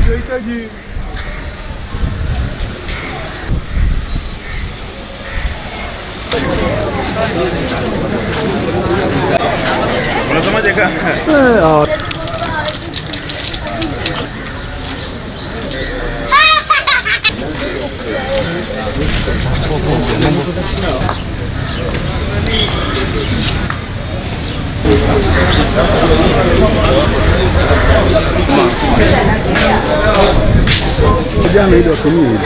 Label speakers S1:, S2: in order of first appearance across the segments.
S1: Tunahitaji
S2: Unasemaje kaka?
S1: jana ili watumie hili.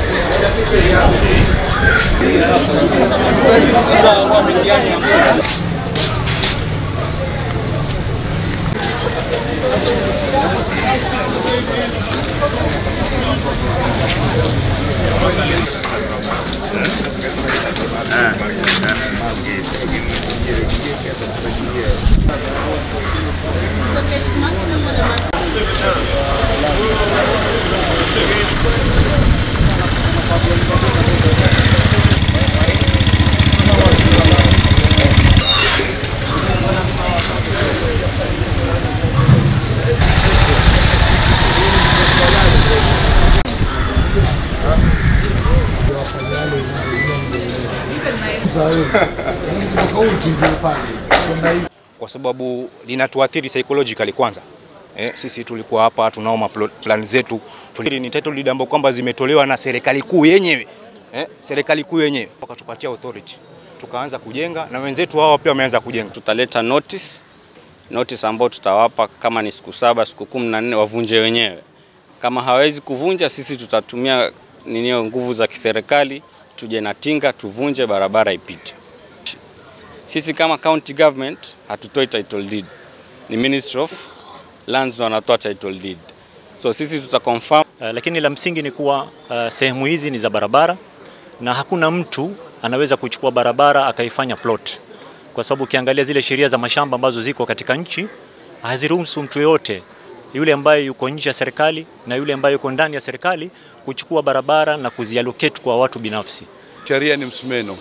S3: kwa sababu linatuathiri psychologically kwanza. Eh, sisi tulikuwa hapa tunao maplo- plan zetu Tuli- ni title deed ambazo kwamba zimetolewa na serikali kuu yenyewe eh, serikali kuu yenyewe wakatupatia authority tukaanza kujenga na wenzetu hao pia wameanza kujenga.
S4: tutaleta notice notice ambayo tutawapa kama ni siku saba siku kumi na nne wavunje wenyewe. Kama hawezi kuvunja, sisi tutatumia ninio nguvu za kiserikali, tuje na tinga tuvunje, barabara ipite. Sisi kama county government hatutoi title deed, ni Ministry of Lands wanatoa title deed, so sisi tuta confirm
S5: Uh, lakini la msingi ni kuwa uh, sehemu hizi ni za barabara na hakuna mtu anaweza kuchukua barabara akaifanya plot, kwa sababu ukiangalia zile sheria za mashamba ambazo ziko katika nchi haziruhusu mtu yoyote yule ambaye yuko nje ya serikali na yule ambaye yuko ndani ya serikali kuchukua barabara na kuziallocate kwa watu binafsi.
S6: Sheria ni msumeno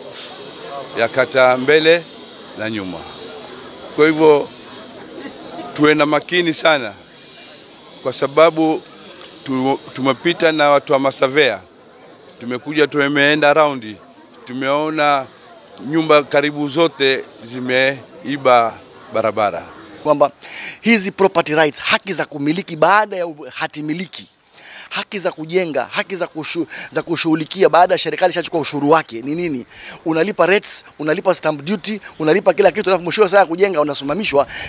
S6: ya kata mbele na nyuma. Kwa hivyo tuwe na makini sana, kwa sababu tu- tumepita na watu wa masavea, tumekuja tumeenda raundi, tumeona nyumba karibu zote zimeiba barabara.
S7: kwamba hizi property rights, haki za kumiliki baada ya hati miliki, haki za kujenga, haki za kushu, za kushughulikia baada ya serikali ishachukua ushuru wake ni nini? Unalipa rates, unalipa stamp duty, unalipa kila kitu, alafu mwisho wa saa ya kujenga unasimamishwa.